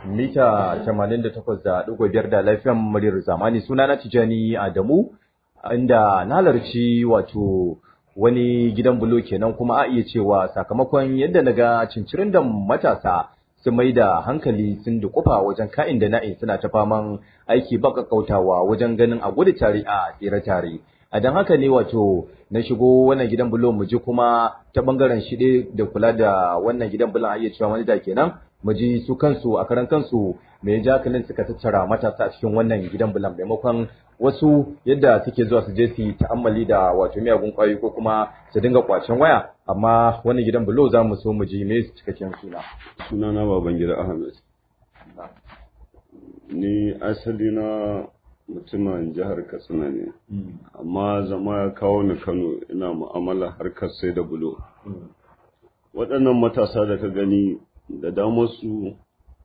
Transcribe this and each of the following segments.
mita 88.5 da lafiyan muryar zamani suna na Tijani Adamu inda na halarci wato wani gidan bulo kenan kuma a iya cewa sakamakon yadda naga cincirin da matasa sun mai da hankali sun dukufa wajen ka'in da na'in suna ta faman aiki ba kakkautawa wajen ganin a gudu tare a tsere tare a don haka ne wato na shigo wannan gidan bulo mu ji kuma ta bangaren shi da kula da wannan gidan bulon a iya cewa wani da kenan mu ji su kansu a karan kansu me ja kalin suka tattara matasa a cikin wannan gidan bulan maimakon wasu yadda suke zuwa su je su ta'ammali da wato miyagun kwayoyi ko kuma su dinga kwacen waya amma wannan gidan bulo za mu so mu ji me cikakken suna suna na baban gida ahmed ni asali na mutumin jihar katsina ne amma zama ya kawo ni kano ina mu'amala harkar sai da bulo waɗannan matasa da ka gani da damar su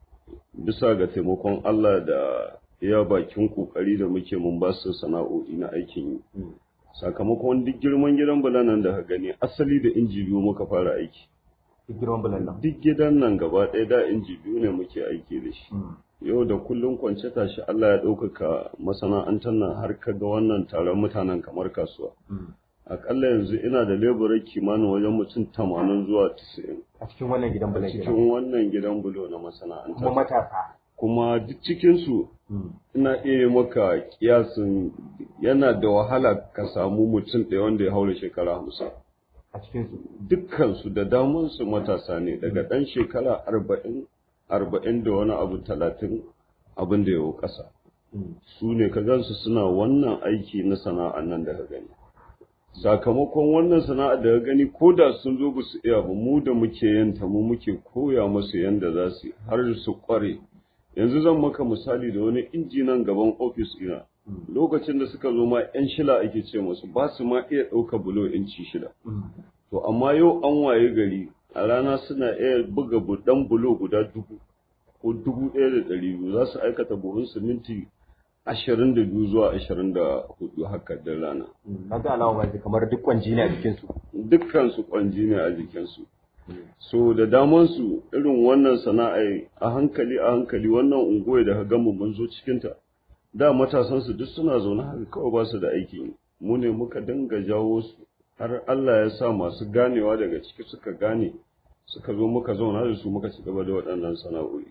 bisa ga taimakon Allah da iya bakin kokari da muke mun ba su sana'o'i na aikin yi sakamakon duk girman gidan bulanan da ka gani asali da inji biyu muka fara aiki girman bulan nan duk gidan nan gaba ɗaya da inji biyu ne muke aiki da shi yau da kullum kwance tashi Allah ya ɗaukaka masana'antar nan har ka ga wannan taron mutanen kamar kasuwa akalla yanzu ina da leburar kimanin wajen mutum tamanin zuwa tisa'in a cikin wannan gidan bulan cikin wannan gidan bulo na masana'anta kuma matasa kuma duk cikinsu ina iya maka kiyasin yana da wahala ka samu mutum ɗaya wanda ya haura shekara hamsin a cikinsu dukkansu da damansu matasa ne daga ɗan shekara arba'in arba'in da wani abu talatin abin da ya ƙasa su ne ka gansu suna wannan aiki na sana'an nan da ka gani sakamakon wannan sana'a da ka gani ko da sun zo ba su iya ba mu da muke yanta mu muke koya musu yanda za su har su kware yanzu zan maka misali da wani injinan gaban ofis ina lokacin da suka zo ma yan shila ake ce musu ba su ma iya ɗauka bulo inci shida to amma yau an waye gari a rana suna iya buga dan bulo guda dubu ko dubu ɗaya da ɗari biyu za su aikata buhun siminti ashirin da biyu zuwa ashirin da hudu haka da rana. Na ga alama ba kamar duk kwanji ne a jikinsu. Dukkan su kwanji ne a jikinsu. So da daman su irin wannan sana'a a hankali a hankali wannan unguwa da ka gama mun zo cikinta. Da matasan su duk suna zaune haka kawai ba su da aikin yi. Mu ne muka dinga jawo su har Allah ya sa masu ganewa daga ciki suka gane suka zo muka zauna da su muka ci gaba da waɗannan sana'o'i.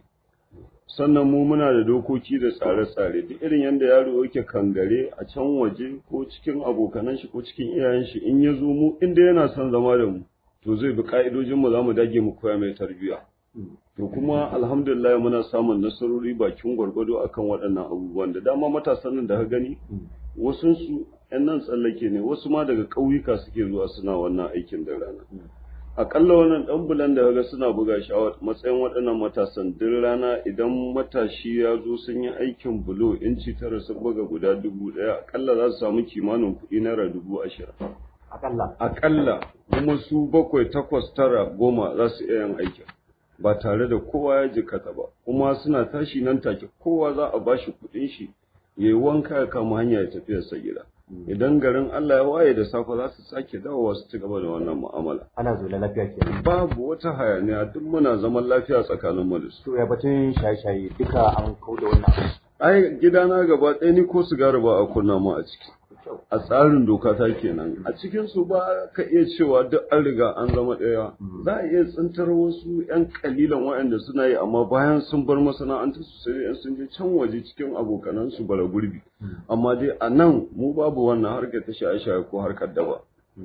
sannan mu muna da dokoki da tsare-tsare duk irin yadda yaro yake kangare a can waje ko cikin abokanan shi ko cikin iyayen shi in ya zo mu inda yana son zama da mu to zai bi ka'idojin mu zamu dage mu koya mai tarbiyya to kuma alhamdulillah muna samun nasarori bakin gwargwado akan waɗannan abubuwan da dama matasan nan da ka gani wasu su yan nan tsallake ne wasu ma daga ƙauyuka suke zuwa suna wannan aikin da rana akalla wannan dan bulan da kaga suna buga shi a matsayin waɗannan matasan duk rana idan matashi ya zo sun yi aikin bulo inci tara sun buga guda dubu ɗaya akalla za su samu kimanin kuɗi naira dubu ashirin akalla akalla kuma su bakwai takwas tara goma za su iya yin aikin ba tare da kowa ya jikata ba kuma suna tashi nan take kowa za a bashi kuɗin shi ya yi wanka ya kama hanya ya tafi sa gida idan garin Allah ya waye da safe za su sake dawowa su ci gaba da wannan mu'amala. Ana zaune lafiya ke. Babu wata hayaniya duk muna zaman lafiya tsakanin mu da su. To ya batun shaye-shaye duka an kauda wannan. Ai gidana gaba ɗaya ni ko sigari ba a kunna mu a ciki. A tsarin doka ta kenan. A cikin su ba ka iya cewa duk an riga an zama ɗaya. Za a iya tsintar wasu 'yan kalilan waɗanda suna yi amma bayan sun bar masana'antar su sai sun je can waje cikin abokanan su bara gurbi. amma dai a nan mu babu wannan harkar ta shaye-shaye ko harkar daba.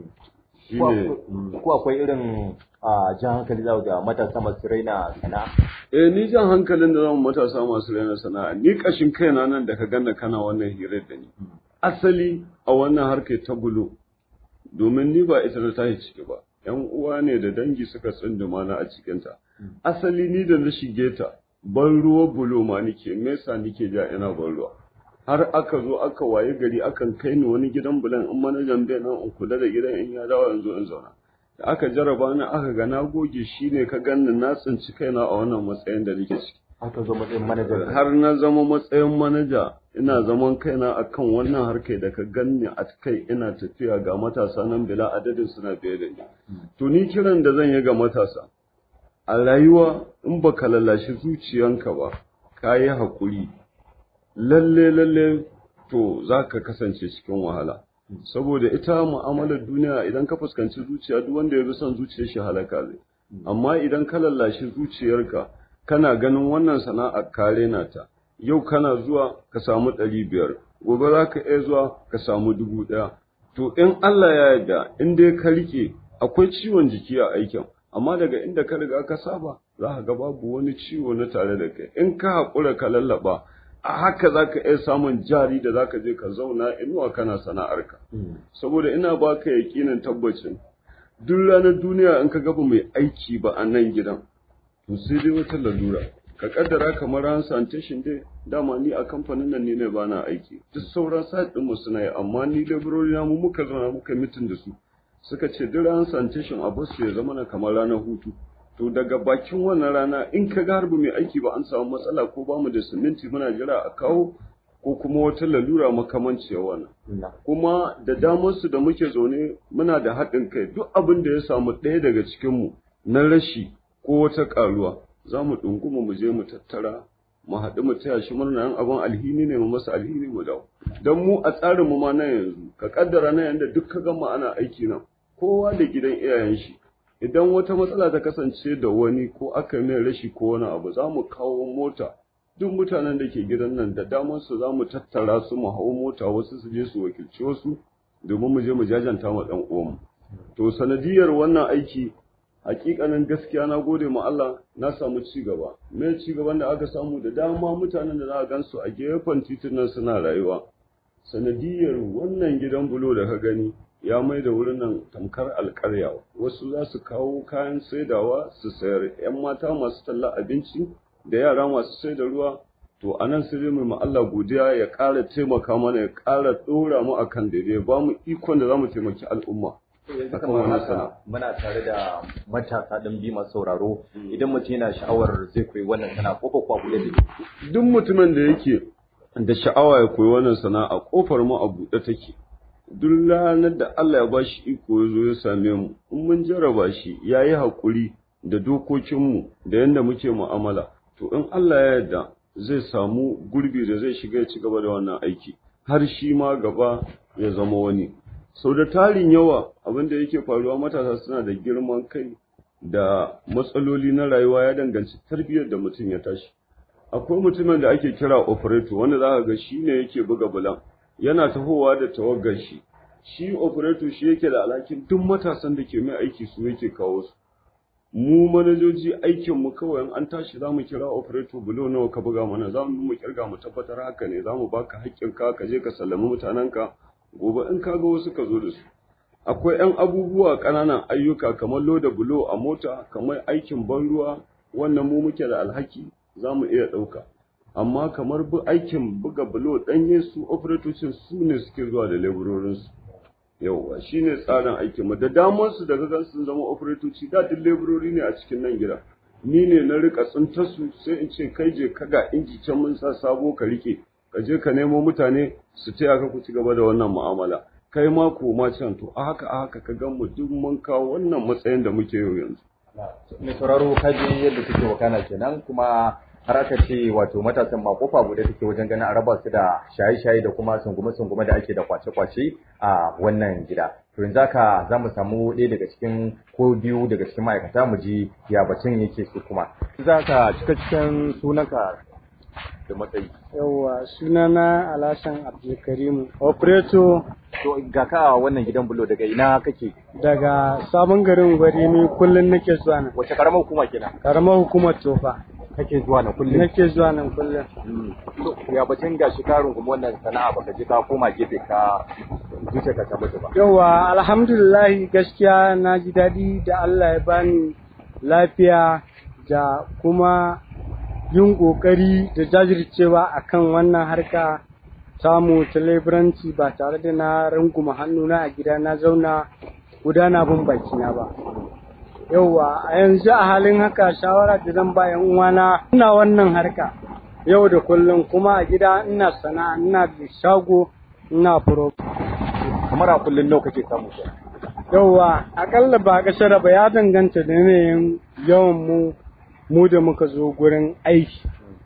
Ko akwai irin a jan hankali za ga matasa masu raina sana'a? Eh ni jan hankalin da zama matasa masu raina sana'a ni kashin kaina nan da ka ganna kana wannan hirar da ni. Asali a wannan harkar ta bulo domin ni ba ita da tashi ciki ba. ‘Yan uwa ne da dangi suka tsunduma na a cikinta. Asali ni da na shige ta ban ruwa bulo ma nike, mesa nike ja ina ban ruwa. har aka zo aka waye gari akan kai ni wani gidan bulan in manajan bai nan in kula da gidan in ya dawo in zo in zauna da aka jaraba ni aka ga na goge shine ka ganni na tsinci kaina a wannan matsayin da nake ciki aka zo matsayin manaja har na zama matsayin manaja ina zaman kaina akan wannan harkai da ka ganni a kai ina tafiya ga matasa nan bila adadin suna biye da ni to ni kiran da zan yi ga matasa a rayuwa in baka lallashi zuciyanka ba ka yi haƙuri lalle lalle to za ka kasance cikin wahala saboda ita mu'amalar duniya idan ka fuskanci zuciya duk wanda ya bi son zuciyar shi halaka zai amma idan ka lallashi zuciyarka kana ganin wannan sana'ar kare na ta yau kana zuwa ka samu ɗari biyar gobe za ka iya zuwa ka samu dubu ɗaya to in Allah ya yarda in dai ka rike akwai ciwon jiki a aikin amma daga inda ka riga ka saba za ka ga babu wani ciwo na tare da kai in ka haƙura ka lallaba a haka za ka iya samun jari da za ka je ka zauna inuwa kana sana'arka saboda ina baka yaƙinin tabbacin duk ranar duniya in ka gaba mai aiki ba a nan gidan to sai dai wata lalura ka kaddara kamar ran sanitation dai dama ni a kamfanin nan ne ba na aiki duk sauran site din mu suna yi amma ni laborori na mu muka zauna muka mitin da su suka ce duk ran sanitation a basu ya zama na kamar ranar hutu to daga bakin wannan rana in ka ga harbi mai aiki ba an samu matsala ko ba mu da siminti muna jira a kawo ko kuma wata lalura makamanciyar wannan kuma da damar su da muke zaune muna da haɗin kai duk abin da ya samu ɗaya daga cikin mu na rashi ko wata ƙaruwa za mu ɗunguma mu je mu tattara mu haɗu mu taya shi murna yan abin alhini ne mu masa alhini mu dawo don mu a tsarin mu ma na yanzu ka kaddara na yanda duk ka gama ana aiki nan kowa da gidan iyayen shi idan wata matsala ta kasance da wani ko aka mai rashi ko wani abu za mu kawo mota duk mutanen da ke gidan nan da damar su za mu tattara su mu hau mota wasu su je su wakilci wasu domin mu je mu jajanta ma ɗan uwanmu to sanadiyar wannan aiki hakikanin gaskiya na gode ma Allah na samu ci gaba me ci gaban da aka samu da dama mutanen da za a gansu a gefen titunan suna rayuwa sanadiyar wannan gidan bulo da ka gani ya mai da wurin nan tamkar alƙarya wasu za su kawo kayan saidawa su sayar yan mata masu talla abinci da yara masu sai da ruwa to a nan sai mu ma Allah godiya ya ƙara taimaka mana ya ƙara ɗora mu akan daidai ba mu ikon da za mu taimaki al'umma yanzu kamar haka muna tare da matasa ɗin bi masu sauraro idan mutum yana sha'awar zai koyi wannan sana kofa kwa buɗe da duk mutumin da yake da sha'awa ya koyi wannan sana'a kofar mu a buɗe take duk ranar da Allah ya bashi iko ya zo ya same mu in mun jarraba shi ya yi haƙuri da dokokinmu da yadda muke mu'amala to in Allah ya yarda zai samu gurbi da zai shiga ya ci gaba da wannan aiki har shi ma gaba ya zama wani sau da tarin yawa abin da yake faruwa matasa suna da girman kai da matsaloli na rayuwa ya danganci tarbiyyar da mutum ya tashi akwai mutumin da ake kira operator wanda za ka ga shi ne yake buga bulan yana tahowa da tawaggar shi shi operator shi yake da alhakin duk matasan da ke mai aiki su yake kawo su mu manajoji aikin mu kawai an tashi za mu kira operator bulo nawa ka buga mana za mu mu kirga mu tabbatar haka ne za mu baka haƙƙin ka ka je ka sallami mutanenka gobe in ka ga wasu ka zo da su akwai 'yan abubuwa ƙananan ayyuka kamar loda bulo a mota kamar aikin ban ruwa wannan mu muke da alhaki za mu iya ɗauka amma kamar bu aikin buga bulo ɗanye su operatocin su ne suke zuwa da leburorinsu yauwa shi ne tsarin aikin mu da damar su daga gan sun zama operatoci da duk leburori ne a cikin nan gida ni ne na rika tsinta su sai in ce kai je kaga inji can mun sa sabo ka rike ka je ka nemo mutane su taya ka ku ci gaba da wannan mu'amala kai ma ko ma can to a haka a haka ka gan mu duk mun kawo wannan matsayin da muke yau yanzu mai sauraro kaji yadda suke wakana kenan kuma har aka ce wato matasan ma kofa guda take wajen ganin a raba su da shaye-shaye da kuma sungume-sungume da ake da kwace-kwace a wannan gida to yanzu haka za mu samu ɗaya daga cikin ko biyu daga cikin ma'aikata mu ji ya bacin yake su kuma za ka cika cikin sunanka da matsayi yawwa sunana alhassan abdulkarim operator to ga ka wannan gidan bulo daga ina kake daga sabon garin gwari ni kullum nake zuwa nan wace karamar hukuma kenan karamar hukumar tofa kake zuwa na kullum nake zuwa nan kullum ya bacin ga shi karin kuma wannan sana'a baka je ka koma gefe ka zuce ka tabbata ba yawwa alhamdulillah gaskiya na ji daɗi da Allah ya bani lafiya da kuma yin ƙoƙari da jajircewa akan wannan harka samu ta leburanci ba tare da na runguma hannuna a gida na zauna gudana bin bakina ba yauwa a yanzu a halin haka shawara da zan ba yan uwana ina wannan harka yau da kullum kuma a gida ina sana'a ina da shago ina furo kamar a kullum nawa kake samu yauwa akalla ba kasar ba ya danganta da yanayin yawan mu mu da muka zo gurin aiki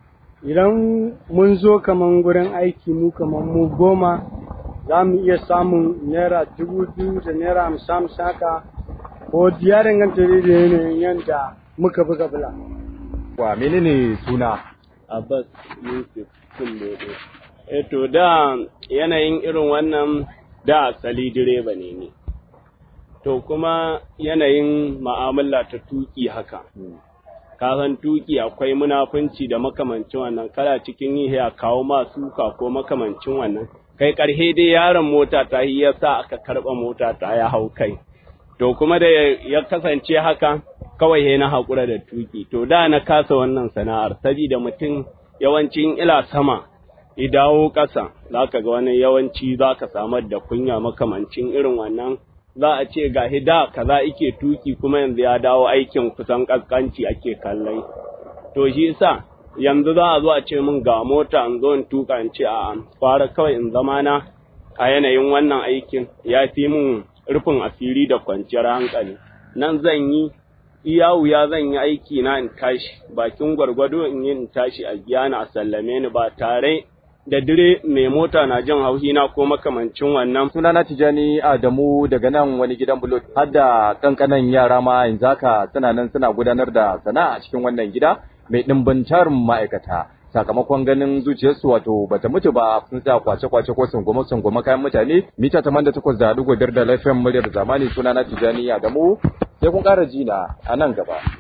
idan mun zo kaman gurin aiki mu kaman mu goma za mu iya samun naira dubu biyu da naira hamsin hamsin haka ko ya danganta da yanayin yadda muka buga bula. Wa menene suna? Abbas Yusuf Kullode. E to da yanayin irin wannan da asali direba ne ni. To kuma yanayin ma'amala ta tuki haka. Ka san tuki akwai munafunci da makamancin wannan kala cikin yi ya kawo ma suka ko makamancin wannan. Kai karhe dai yaron mota ta yi ya sa aka karɓa mota ta ya hau kai. To kuma da ya kasance haka kawai he na haƙura da tuki to da na kasa wannan sana'ar saboda mutum yawancin ila sama i dawo ƙasa za ka ga wani yawanci za ka samar da kunya makamancin irin wannan za a ce ga da kaza ike tuki kuma yanzu ya dawo aikin kusan ƙasƙanci ake kallai to shi sa yanzu za a zo a ce min ga mota in zo in tuka in ce a fara kawai in zama na a yanayin wannan aikin ya fi min rufin asiri da kwanciyar hankali nan zan yi iya wuya zan yi aiki na in tashi bakin gwargwado in yi in tashi a biya na a sallame ni ba tare da dire mai mota na jin haushi na ko makamancin wannan. Suna na Tijani Adamu daga nan wani gidan bulo har da kankanan yara ma yanzu haka suna nan suna gudanar da sana'a a cikin wannan gida mai ɗimbin tarin ma'aikata. sakamakon ganin zuciyarsu wato bata mutu ba sun sa kwace-kwace ko sungoma sungoma kayan mutane mita taman da takwas da dugu biyar da lafiyan muryar zamani suna na Tijani Adamu sai kun ƙara jina a nan gaba.